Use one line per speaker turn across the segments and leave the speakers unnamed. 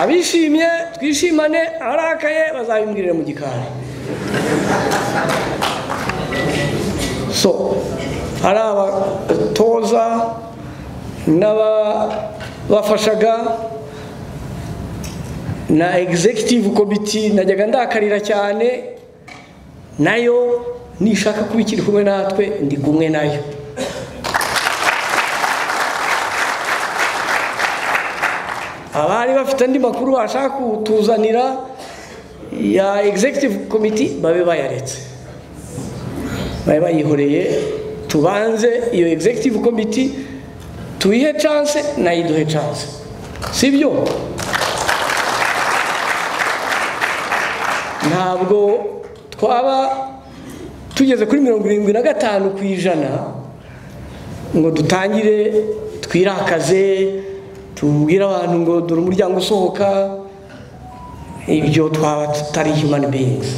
abishimye twishimane arakaye bazabimbwirire mu gikari so hari abatoza n'ababafashaga na egizegitivu komiti najyaga ndakarira cyane nayo nishaka kuba ikiri kumwe natwe ndi kumwe nayo abari bafite andi makuru bashaka kutuzanira ya egizegitivu komiti babe bayaretse babe bayihoreye tubanze iyo egizegitivu komiti tuyihe canse nayo iduhe canse si byo ntabwo twaba tugeze kuri mirongo irindwi na gatanu ku ijana ngo dutangire twirakaze tubwire abantu ngo dore umuryango usohoka ibyo twaba tutari himani beyingi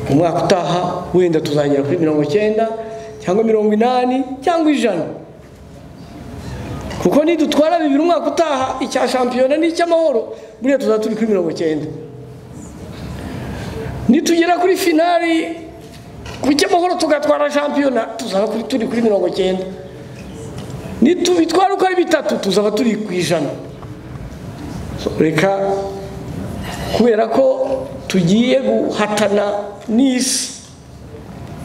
umwaka utaha wenda tuzagera kuri mirongo icyenda cyangwa mirongo inani cyangwa ijana kuko nidutwara bibiri umwaka utaha icya shampiyona n'icy'amahoro buriya tuzaba turi kuri mirongo icyenda nitugera kuri finari ku cy'amahoro tugatwara shampiyona tuzaba turi kuri mirongo icyenda nitubitwara uko ari bitatu tuzaba turi ku ijana reka kubera ko tugiye guhatana n'isi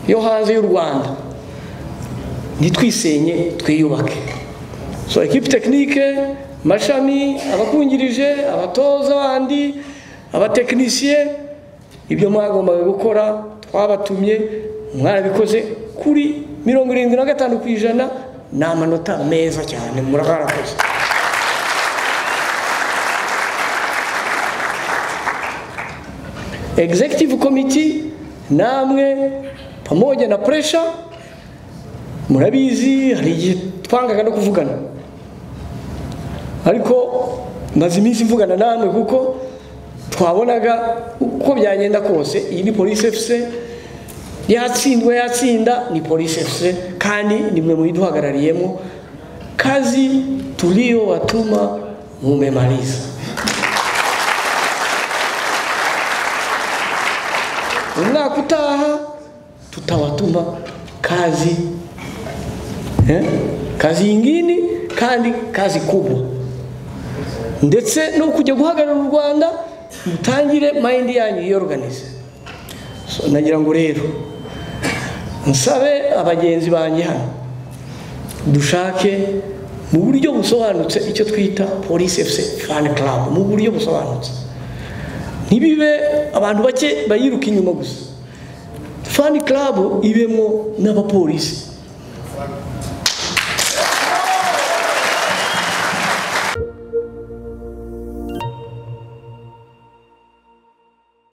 yo hanze y'u rwanda nitwisenye twiyubake so ekipi tekinike amashami abakungirije abatoza bandi abatekinisiye ibyo mwagombaga gukora twabatumye mwarabikoze kuri mirongo irindwi na gatanu ku ijana ni amanota meza cyane murabarakoze egizegitivu komiti namwe pamoja na puresha murabizi hari igihe twangaga no kuvugana ariko maze iminsi mvugana namwe kuko twabonaga uko byagenda kose iyi ni polisi efuse yatsindwa yatsinda ni polisi efuse kandi ni mwe muyiduhagarariyemo kazi turiyo watuma mumemariza umwaka utaha tutawatuma kazi eh? kazi yingini kandi kazi kubwa ndetse no kujya guhagarara u rwanda mutangire mayindi yanyu yiyoruganize nagira ngo rero nsabe abagenzi banjye hano dushake mu buryo busobanutse icyo twita polisi efuse fani karabu mu buryo busobanutse ntibibe abantu bake bayiruka inyuma gusa fani karabu ibemo n'abapolisi